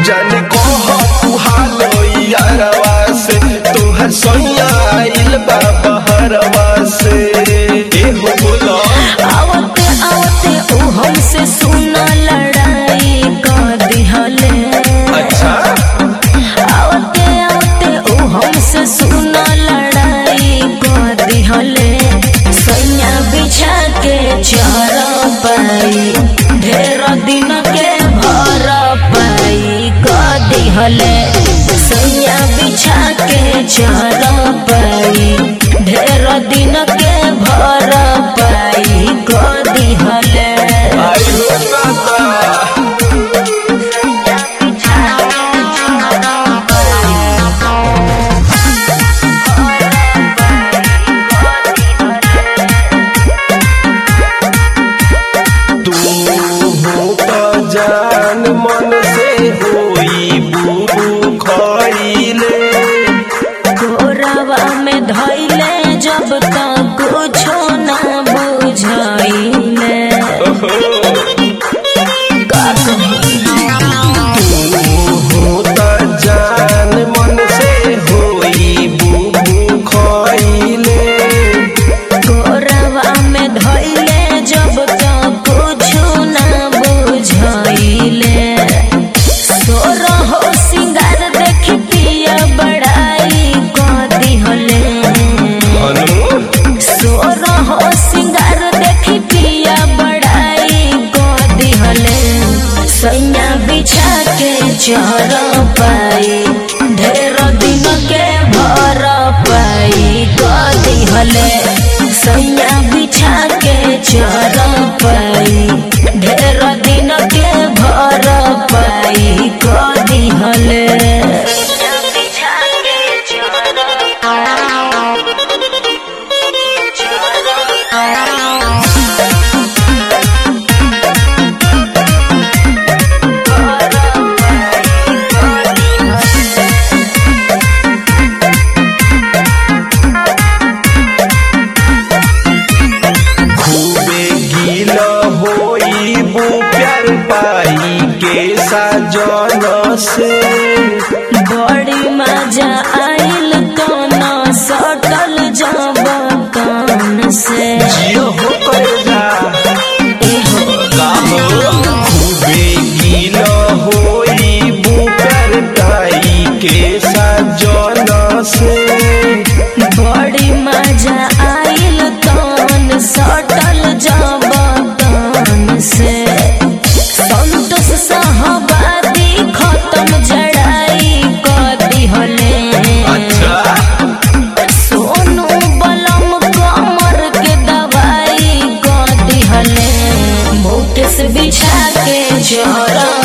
जाने कह तू हाल यारवा से तोहर सोया आइल बा बहरवा से ए हो बोला आवते आवते ऊ हमसे सुना लड़ाई कर दिहले अच्छा आवते आवते ऊ हमसे सुना लड़ाई कर दिहले सैया बिछा के चर पाई ढेर दिन के भर पाई कर दिहले सैया बिछा के चर पाई ढेर दिन के भर पाई कर दिहले आई हो दादा तू हो तो जान मन से होई बुबू खइले कोरवा में धैले जब तक कुछो ना बुझाइले का कही हो तो जान मन से होई बुबू खइले कोरवा में धैले जब तक कुछो ना बुझाइले सोरा हो सिंगार देख पिया बड़ाई कर दिहले अनु सोरा हो सिंगार देखी पिया बड़ाई को दिहले सैया बिछा के चर पाई ढेर दिन के भर पाई को दिहले सैया बिछा के चर पाई ढेर दिन के भर पाई को दिहले बिछा के चर खूबे गीला होई बू प्यार पाई के साजन से बड़ी मजा आइल काना सटल जब कान से जियो हो कर जा एहो खूबे गीला होई बू प्यार पाई के साजन से बड़ी मजा आइल कान सटल जब कान से संतोष सहबादी खत्म जड़ाई कर दिहले सोनू बलम कमर के दवाई कर दिहले मुकेश बिछा के चोरा